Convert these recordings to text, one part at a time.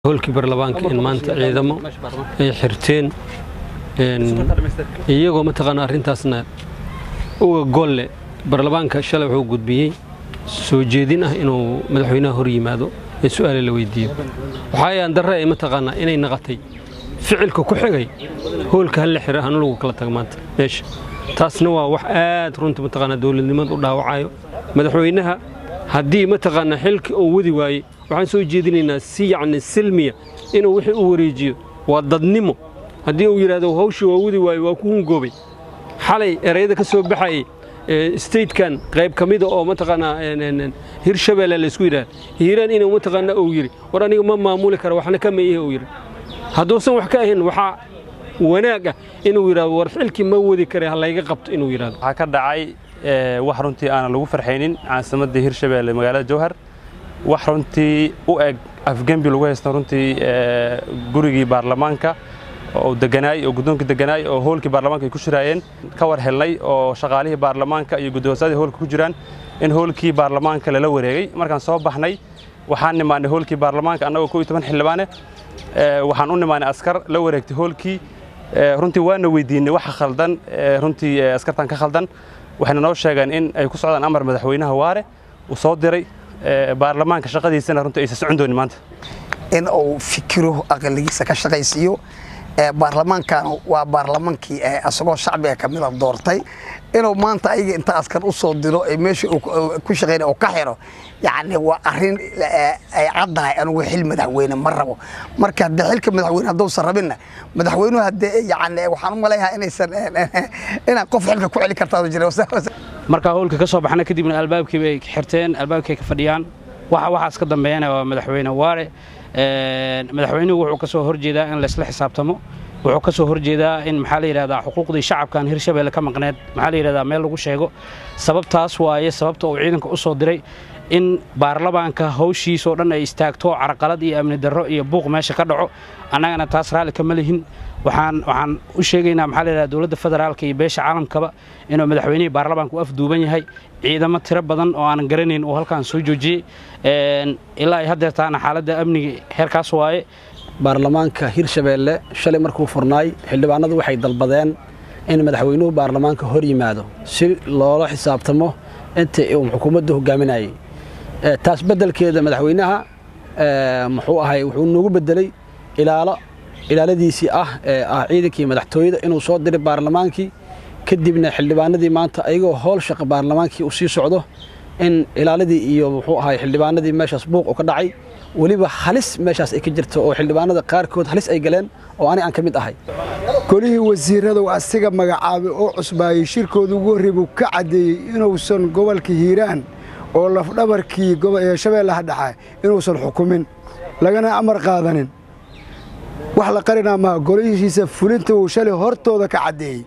howlkii baarlamaanka in maanta ciidamo ay xirteen iyagoo mataqaana arrintaasna uga golle baarlamaanka shalay wuxuu gudbiyey soo jeedin ah inuu madaxweynaha hor yimaado ee su'aale la weydiiyo waxaa ayaan darre ay mataqaanaa inay naqatay ficilka ku xigay howlka hal la xira hana lagu kala tago maanta meesha taasna waa wax aad runta mataqaanaa dowladnimada u dhaawacayo madaxweynaha haddii mataqaanaa xilkii uu wadi waayey waxaan soo jeedinaynaa si yacni silmiya inuu wixii u wareejiyo waa dadnimo haddii uu yidhahdo hawshii waa wadi waaye waa ku hungoobay xalay erayada ka soo baxayay statekan qayb ka mida oo mataqaanaa hirshabeelle laysku yidhahda hiiraan inuu mataqaanaa uu yidhi war aniga ma maamuli kara waxna ka meeyahe uu yidhi hadduusan wax ka ahayn waxaa wanaag ah inuu yidhahdo war xilkii ma wadi kare ha layga qabto inuu yidhahdo waxaa ka dhacay wax runtii aanan lagu farxaynin caasimadda hirshabeelle magaalada jowhar wax runtii u eg afgembi lagu haysta runtii gurigii baarlamaanka oo deganaay oo guddoonkii deganaay oo hoolkii baarlamaanka ay ku shiraayeen ka war helnay oo shaqaalihii baarlamaanka iyo guddoonsadii hoolka ku jiraan in hoolkii baarlamaanka lala wareegay markaan soo baxnay waxaan nimaanay hoolkii baarlamaanka annagoo koo iyo toban xildhibaane waxaan u nimaanay askar la wareegtay hoolkii runtii waana weydiinay waxa khaldan runtii askartan ka khaldan waxayna noo sheegeen in ay ku socdaan amar madaxweynaha waare uu soo diray baarlamaanka shaqadiisana runtii aysan socon doonin maanta in uu fikiro aqaligiisa ka shaqaysiiyo baarlamaankan waa baarlamaankii asagoo shacbiga ka mida doortay inuu maanta ayaga inta askar u soo diro meesha ku shaqeynay oo ka xiro yacni waa arrin ay caddahay anugu xil madaxweyne ma rabo marka haddii xilka madaxweyne hadduusan rabinna madaxweynuhu haddee yacni waxaan u malaynahaa inaysan inaan qof xilka ku celi kartaa jira markaa howlka ka soo baxna kadibna albaabkii bay xirteen albaabkii ay ka fadhiyaan waxa waxaas ka dambeeyana waa madaxweyne waare madaxweynuhu wuxuu ka soo horjeedaa in laysla xisaabtamo wuxuu ka soo horjeedaa in maxaa la yidhahdaa xuquuqdii shacabkan hirshabeelle ka maqneed maxaa la yidhahdaa meel lagu sheego sababtaas waaye sababta uu ciidanka u soo diray in baarlamaanka hawshiisoo dhan ay istaagto carqalad iyo amni darro iyo buuq meesha ka dhaco annagana taas raalli kama lihin waxaan waxaan u sheegaynaa maxaa la yidhahdaa dowladda federaalka iyo beesha caalamkaba inuu madaxweynihii baarlamaanka u afduuban yahay ciidamo tiro badan oo aanan garanayn uu halkaan soo joojiyey ilaa ay haddeertaana xaaladda amniga heerkaas waaye baarlamaanka hirshabeelle shalay markuu furnaay xildhibaanadu waxay dalbadeen in madaxweynuhu baarlamaanka hor yimaado si loola xisaabtamo intii uu xukuumaddu hogaaminayay taas beddelkeeda madaxweynaha muxuu ahay wuxuu noogu beddelay ilaalo ilaaladiisii ah ee ah ciidankii madaxtooyada inuu soo diray baarlamaankii kadibna xildhibaanadii maanta ayagoo howl shaqa baarlamaankii uu sii socdo in ilaaladii iyo muxuu ahay xildhibaanadii meeshaas buuq u ka dhacay weliba halis meeshaas ay ka jirto oo xildhibaanada qaarkood halis ay galeen oo ani aan ka mid ahay golihii wasiiradu asiga magacaabay oo cusbaayey shirkooda ugu horrey buu ka caddeeyey inuusan gobolka hiiraan oo lafdhabarkii shabeellaha dhexe inuusan xukumin lagana amar qaadanin wax la qarinaa maha golihiisa fulinta uu shalay hortooda ka caddeeyey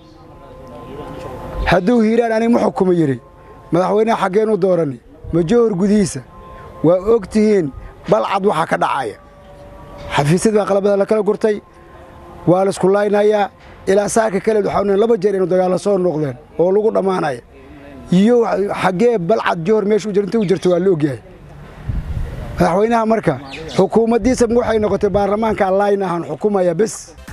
hadduu hiiraan anig ma xukumo yidhi madaxweynaha xaggeennu doorani majohor gudihiisa waa og tihiin balcad waxaa ka dhacaya xafiisyad baa qalabada la kala gurtay waa laisku laaynayaa ilaa saaka kaleed waxaa laba jeer inu dagaalla soo noqdeen oo lagu dhammaanaya iyo xaggee balcad johor meeshu inta u jirta waa la ogyahay madaxweynaha marka xukuumaddiisa waxay noqotay baarlamaanka allaynahan xukumaya bes